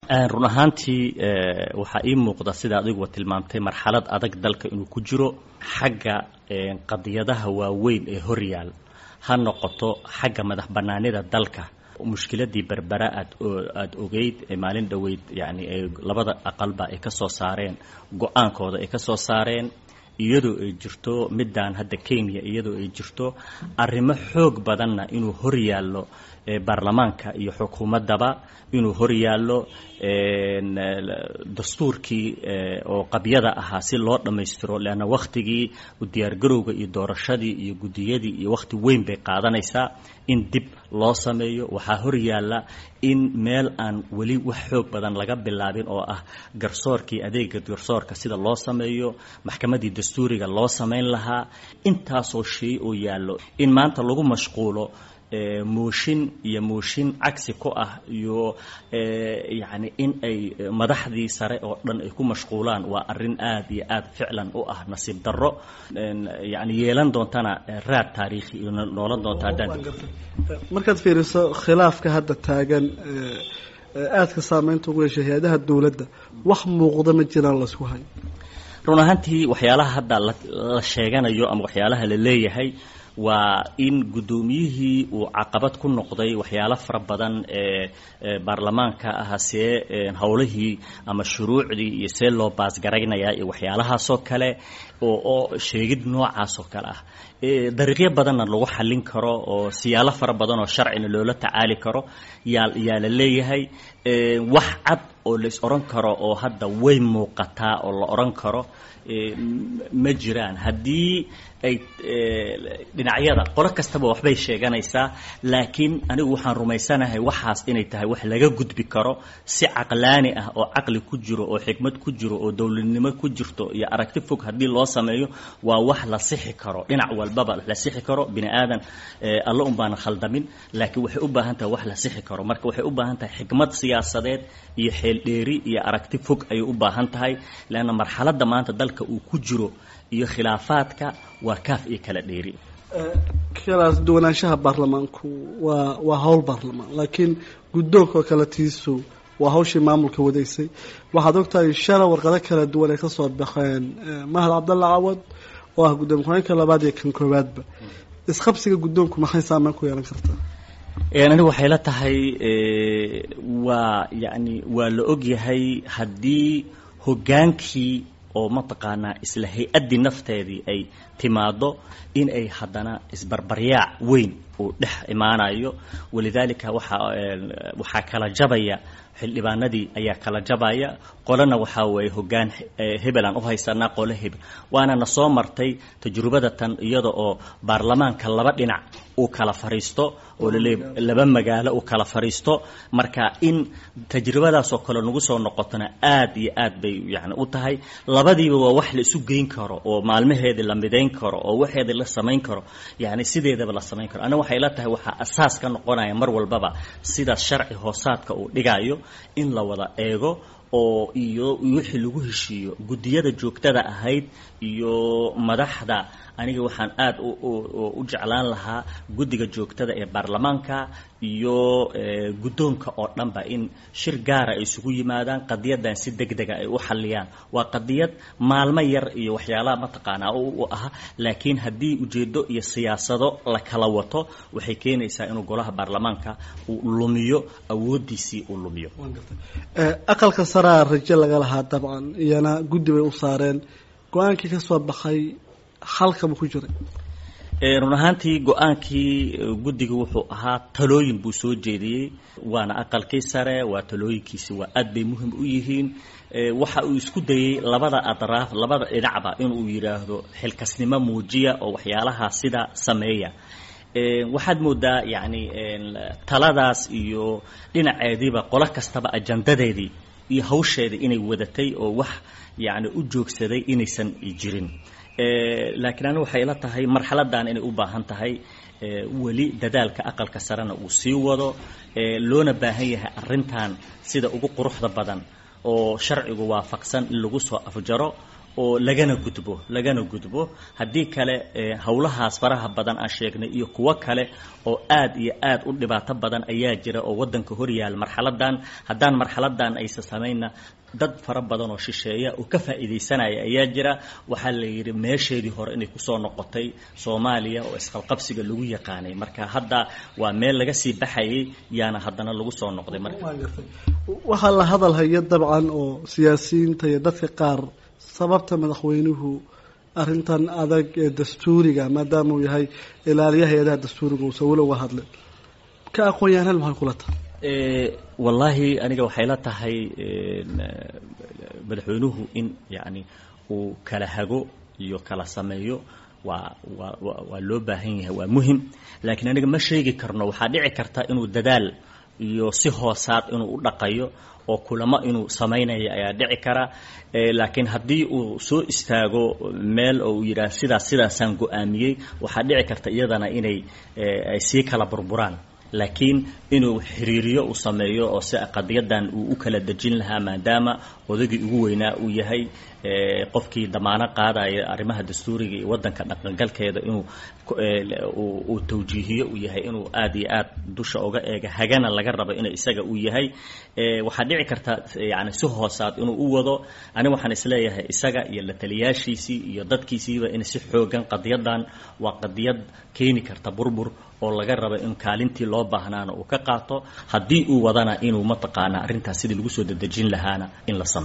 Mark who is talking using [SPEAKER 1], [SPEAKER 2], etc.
[SPEAKER 1] run ahaantii waxaa ii muuqda sida adiguba tilmaamtay marxalad adag dalka inuu ku jiro xagga qadiyadaha waaweyn ee horyaal ha noqoto xagga madax bannaanida dalka mushkiladii berbera aad aada ogeyd ee maalin dhoweyd yacni ay labada aqalba ay ka soo saareen go-aankooda ay ka soo saareen iyadoo ay jirto middan hadda kenya iyadoo ay jirto arrimo xoog badanna inuu hor yaallo baarlamaanka iyo xukuumaddaba inuu hor yaallo dastuurkii oo qabyada ahaa si loo dhammaystiro leanna wakhtigii diyaargarowga iyo doorashadii iyo guddiyadii iyo wakhti weyn bay qaadanaysaa in dib loo sameeyo waxaa hor yaalla in meel aan weli wax xoog badan laga bilaabin oo ah garsoorkii adeega garsoorka sida loo sameeyo maxkamaddii dastuuriga loo samayn lahaa intaasoo shay oo yaallo in maanta lagu mashquulo mooshin iyo mooshin cagsi ku ah iyo yacni in ay madaxdii sare oo dhan ay ku mashquulaan waa arrin aad iyo aad ficlan u ah nasiib darro yacni yeelan doontana raad taariikhi iyo noolan doonta haddaan
[SPEAKER 2] markaad fiiriso khilaafka hadda taagan aadka saameynta ugu yeeshay hay-adaha dowladda wax muuqda ma jiraan laysku hayo
[SPEAKER 1] run ahaantii waxyaalaha hadda la sheeganayo ama waxyaalaha la leeyahay waa in guddoomiyihii uu caqabad ku noqday waxyaalo fara badan ee baarlamaanka ah see howlihii ama shuruucdii iyo see loo baasgaraynayaa iyo waxyaalahaasoo kale oo oo sheegid noocaasoo kale ah dariiqyo badanna lagu xallin karo oo siyaalo fara badan oo sharcina loola tacaali karo yaa yaa la leeyahay wax cad oo lais odhan karo oo hadda way muuqataa oo la odhan karo ma jiraan haddii ay dhinacyada qolo kastaba waxbay sheeganaysaa laakiin anigu waxaan rumaysanahay waxaas inay tahay wax laga gudbi karo si caqlaani ah oo caqli ku jiro oo xikmad ku jiro oo dowladnimo ku jirto iyo aragti fog haddii loo sameeyo waa wax la sixi karo dhinac walbaba la sixi karo bini aadan alla un baana khaldamin laakiin waxay u baahan tahay wax la sixi karo marka waxay u baahan tahay xikmad siyaasadeed iyo xeeldheeri iyo aragti fog ayay u baahan tahay leanna marxaladda maanta dalka uu ku jiro iyo khilaafaadka waa kaaf iyo kala dheeri
[SPEAKER 2] kalaas duwanaanshaha baarlamaanku waa waa howl baarlamaan laakiin guddoonka oo kale tiisu waa hawshii maamulka wadaysay waxaad ogtahay shala warqado kala duwan ay kasoo baxeen mahad cabdalla cawad oo ah guddoomiye ku-xigeenka labaad iyo kan koowaadba isqabsiga guddoonku maxay saameyn ku yeelan kartaa
[SPEAKER 1] anigu waxay la tahay waa yacni waa la ogyahay haddii hoggaankii oo mataqaanaa isla hay-addii nafteedii ay timaado in ay haddana isbarbaryaac weyn uu dhex imaanayo walidaalika waxaa waxaa kala jabaya xildhibaanadii ayaa kala jabaya qolena waxaa weeye hoggaan hebel aan u haysanaa qole hebel waana na soo martay tajrubada tan iyada oo baarlamaanka laba dhinac uu kala fariisto oo laleey laba magaalo uu kala fariisto marka in tajribadaasoo kale nagu soo noqotona aad iyo aad bay yani u tahay labadiiba waa wax la isu geyn karo oo maalmaheedii la midayn karo oo waxeedii la samayn karo yani sideedaba la samayn karo aniga waxay la tahay waxaa asaas ka noqonaya mar walbaba sida sharci hoosaadka uu dhigayo in la wada eego oo iyo wixii lagu heshiiyo guddiyada joogtada ahayd iyo madaxda aniga waxaan aada u jeclaan lahaa guddiga joogtada ee baarlamaanka iyo guddoonka oo dhanba in shir gaara ay isugu yimaadaan qadiyadan si deg dega ay u xalliyaan waa qadiyad maalmo yar iyo waxyaalaha mataqaanaa u ah laakiin haddii ujeeddo iyo siyaasado la kala wato waxay keenaysaa inuu golaha baarlamaanka uu lumiyo awooddiisii uu lumiyo
[SPEAKER 2] aqalka saraa rajo laga lahaa dabcan iyana guddi bay u saareen go-aankii ka soo baxay halkama ku jiray
[SPEAKER 1] run ahaantii go-aankii guddiga wuxuu ahaa talooyin buu soo jeediyey waana aqalkii sare waa talooyinkiisi waa aad bay muhim u yihiin waxa uu isku dayey labada adraaf labada dhinacba inuu yidhaahdo xilkasnimo muujiya oo waxyaalaha sida sameeya waxaad moodaa yacni taladaas iyo dhinaceediiba qolo kastaba ajandadeedii iyo hawsheedii inay wadatay oo wax yacni u joogsaday inaysan jirin laakiin anigu waxay ila tahay marxaladan inay u baahan tahay weli dadaalka aqalka sarena uu sii wado loona baahan yahay arrintan sida ugu quruxda badan oo sharcigu waafaqsan in lagu soo afjaro oo lagana gudbo lagana gudbo haddii kale howlahaas faraha badan aan sheegnay iyo kuwo kale oo aad iyo aad u dhibaato badan ayaa jira oo waddanka hor yaal marxaladan haddaan marxaladan aysa samayna dad fara badan oo shisheeya oo ka faa'iidaysanaya ayaa jira waxaa la yidhi meesheedii hore inay kusoo noqotay soomaaliya oo isqalqabsiga lagu yaqaanay marka hadda waa meel laga sii baxayay yaana haddana lagu soo noqday marka
[SPEAKER 2] waxaa la hadal haya dabcan oo siyaasiyiinta iyo dadka qaar sababta madaxweynuhu arrintan adag ee dastuuriga maadaama uu yahay ilaaliyaha hay-adaha dastuuriga uusan weli uga hadlin ka aqoon-yahanal maxay kula tahay
[SPEAKER 1] wallaahi aniga waxay la tahay madaxweynuhu in yacni uu kala hago iyo kala sameeyo waa waa waa loo baahan yahay waa muhim laakiin aniga ma sheegi karno waxaa dhici karta inuu dadaal iyo si hoosaad inuu u dhaqayo oo kulamo inuu samaynayo ayaa dhici kara laakiin haddii uu soo istaago meel oo uu yidhaah sidaas sidaasaan go-aamiyey waxaa dhici karta iyadana inay ay sii kala burburaan laakiin inuu xiriiriyo uu sameeyo oo si qadiyadan uu u kala dejin lahaa maadaama odagii ugu weynaa uu yahay qofkii damaano qaadaya arrimaha dastuuriga iyo waddanka dhaqangalkeeda inuu uu tawjiihiyo uu yahay inuu aad iyo aad dusha uga eega hagana laga rabo inuu isaga uu yahay waxaa dhici karta yani si hoosaad inuu u wado aniga waxaan isleeyahay isaga iyo la taliyaashiisii iyo dadkiisiiba in si xoogan qadiyadan waa qadiyad keeni karta burbur oo laga rabo in kaalintii loo baahnaana uu ka qaato haddii uu wadana inuu mataqaanaa arrintaas sidii lagu soo dedejin lahaana in la sameyo